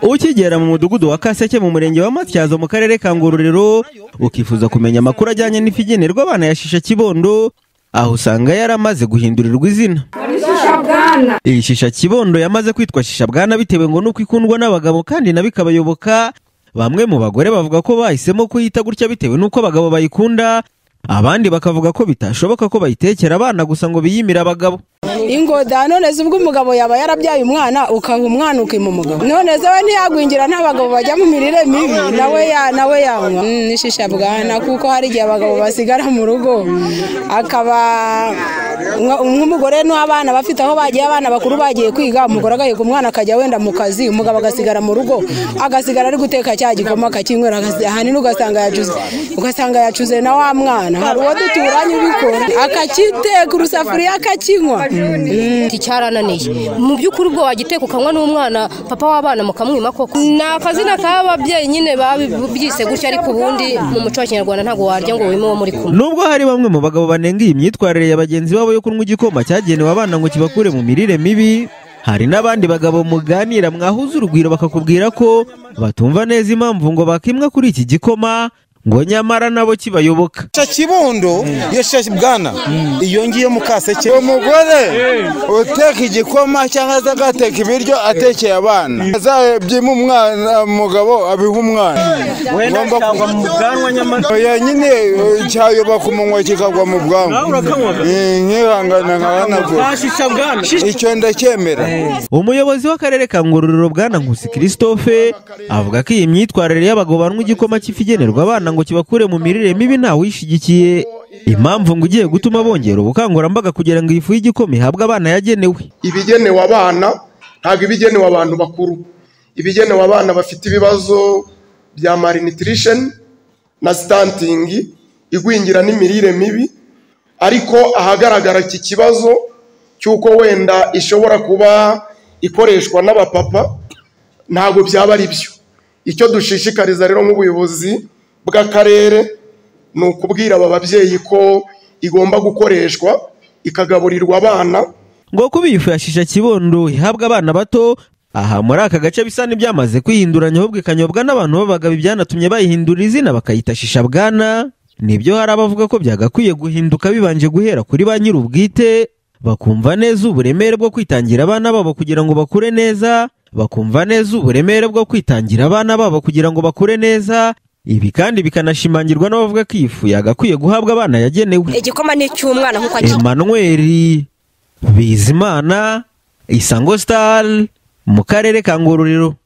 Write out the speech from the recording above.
ukigera mu mudugudu wa kaseke mu murenge wa matyazo mu karere ka ngororero ukifuza kumenya amakuru ajyanye n'ifi igenerwa abana ya shisha kibondo aho usanga yaramaze guhindurirwa izina iyi shisha kibondo yamaze kwitwa shisha bwana bitewe ngo nuko ikundwa n'abagabo kandi nabi ikabayoboka bamwe mu bagore bavuga ko bahisemo kuyita gutya bitewe n'uko abagabo bayikunda abandi bakavuga ko bitashoboka ko bayitekera abana gusa ngo biyimire abagabo ingoda none se ubwo umugabo yaba yarabyaye umwana ukaha umwana ukima umugabo none se we ntiyagwingira nta bagabo bajya mu mirire mibi nawe ya nawe yanywa Mm, n'ishisha bwana kuko hari igihe abagabo basigara mu rugo akaba nka- nk'umugore n'abana bafite aho bagiye abana bakuru bagiye kwiga umugore agaheka umwana akajya wenda mu kazi umugabo agasigara mu rugo agasigara ari guteka cya gikoma akakinywera agasi- ahanini ugasanga yacuze ugasanga yacuze na wa mwana hari uwo duturanye ubikora akakiteka urusafuriya akakinywa Iki cyarananiye mu by'ukuri ubwo wagiteka ukanywa n'umwana papa w'abana mukamwima koko ni akazina k'ababyeyi nyine babyise gutya ariko ubundi mu muco wa kinyarwanda ntabwo warya ngo wime uwo muri kumwe Nubwo hari bamwe mu bagabo banenga iyi myitwarire ya bagenzi babo yo kunywa igikoma cyagenewe abana ngo kibakure mu mirire mibi hari n'abandi bagabo muganira mwahuza urugwiro bakakubwira ko batumva neza impamvu ngo bakimwa kuri iki gikoma ngo nyamara nabo kibayoboka shisha kibondo iyo shisha bwana iyo ngiyo mu kaseke umugore uteka igikoma cyangwa se agateka ibiryo atekeye abana azabyima umwana umugabo abiha umwana Ugomba ku- oya nyine eh, cyayoba ku munwa kikagwa mu bwanwa Eh, nkihangana nkahanagura icyo ndacyemera Umuyobozi w'akarere ka Ngororero bwana Nkusi Christophe avuga ko iyi myitwarire y'abagabo banywa igikoma cy'ifi igenerwa abana ngo kibakure mu mirire mibi ntawuyishyigikiye impamvu ngo igiye gutuma bongera ubukangurambaga kugira ngo iyi fu y'igikoma ihabwe abana yagenewe ibigenewe abana ntabwo ibigenewe abantu bakuru ibigenewe abana bafite ibibazo bya malnutrition na stunting igwingira n'imirire mibi ariko ahagaragara iki kibazo cy'uko wenda ishobora kuba ikoreshwa n'abapapa ntabwo byaba ari byo icyo dushishikariza rero nk'ubuyobozi bw'akarere ni ukubwira aba babyeyi ko igomba gukoreshwa ikagaburirwa abana ngo kuba iyi fu ya shisha kibondo ihabwa abana bato aha muri aka gace bisa n'ibyamaze kwihinduranya ahubwo ikanyobwa n'abantu b'abagabo ibyanatumye bayihindura izina bakayita shisha bwana nibyo hari abavuga ko byagakwiye guhinduka bibanje guhera kuri ba nyir'ubwite bakumva neza uburemere bwo kwitangira abana babo kugira ngo bakure neza bakumva neza uburemere bwo kwitangira abana babo kugira ngo bakure neza ibi kandi bikanashimangirwa n'abavuga ko iyi fu yagakwiye guhabwa abana yagenewe igikoma ni icy'umwana nk'uko Emmanuel Bizimana Isango Star mu karere ka Ngororero